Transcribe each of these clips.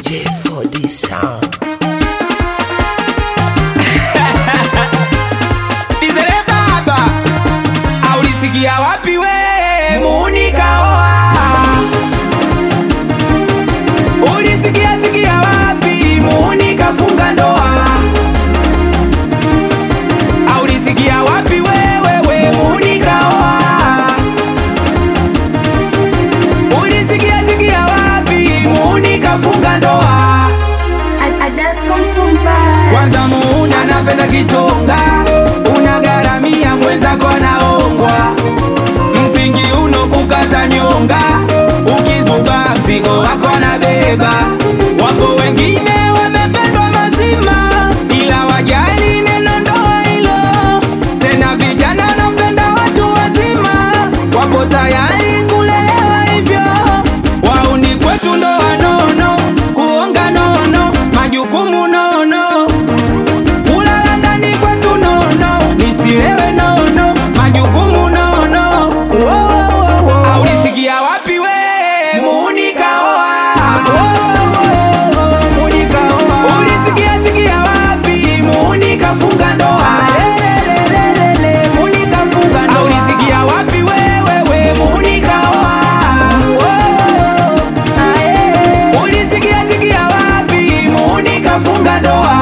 J4D Sound. Dizele baba, aulisikia wapi we muuni kaoa? Ulisikia sikia wapi muuni kafunga ndoa? Aulisikia wapi wewe we muuni kaoa? Ulisikia sikia wapi muuni kafunga ndoa? Adasko mtumba Kwanza muuna napenda kitonga, unagaramia mwenzako anaongwa, msingi uno kukata nyonga, ukizuba mzigo wako anabeba. Wapo wengine wamependwa mazima, ila wajali neno ndoa hilo. Tena vijana wanapenda watu wazima, wapo tayari kulelewa hivyo. Wauni kwetu ndoa nono, kuonga nono, majukumu nono kulala ndani kwetu nono, nisilewe nono, majukumu nono. Aulisikia wapi we muuni kaoa? Ulisikia sikia wapi muuni kafunga ndoa? Aulisikia wapi wewe we muuni kaoa? Ulisikia sikia wapi muuni kafunga ndoa?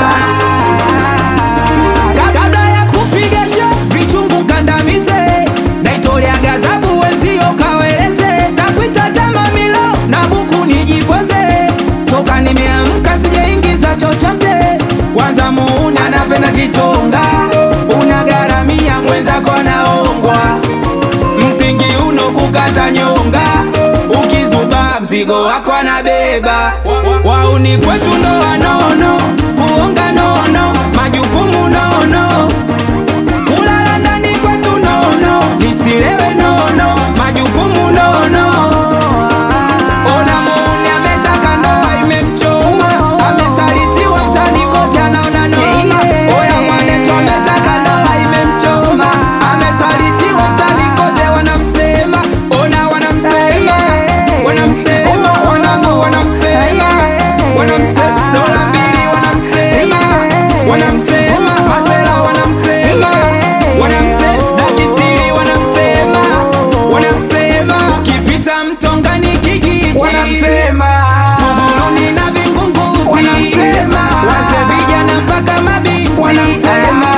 Ka- Kabla ya kupiga show vichungu kandamize, naitolea gazabu wenzio kaweleze, takwita tama milo na buku nijipoze, toka nimeamka sijaingiza chochote, kwanza muuni anapenda kitonga, unagaramia mwenzako anaongwa msingi uno kukata nyonga, ukizuba mzigo wako anabeba. Wauni kwetu ndoa nono, kuonga nono, majukumu nono, kulala ndani kwetu nono, nisilewe nono, majukumu nono. Ona muuni ametaka ndoa imemchoma, amesalitiwa mtani kote anaona noma. Oya mwanetu ametaka ndoa imemchoma, amesalitiwa mtani kote wanamsema, ona wanamsema, wanamsema, wanangu wanamsema, wanamsema, dola mbili wanamsema, wanamsema, masela wanamsema, wanamsema, dakisiri wanamsema, wanamsema, kipita mtongani kijiji wanamsema, Buguruni na Vingunguti wanamsema, wase vijana mpaka mabinti wanamsema,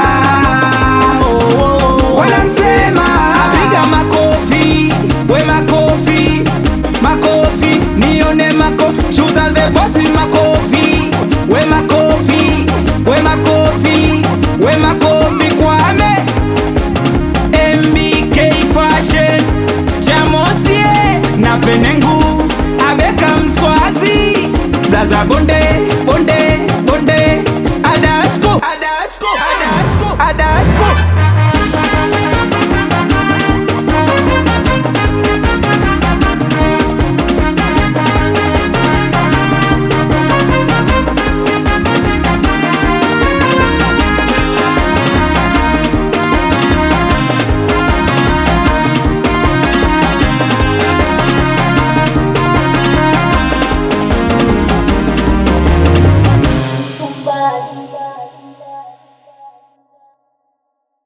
wanamsema, piga makofi, we makofi, makofi, nione mako, chuza the boss makofi, we makofi, we makofi, we makofi kwame MBK Fashion Jamosie na Penengu Abeka Mswazi Blaza Bonde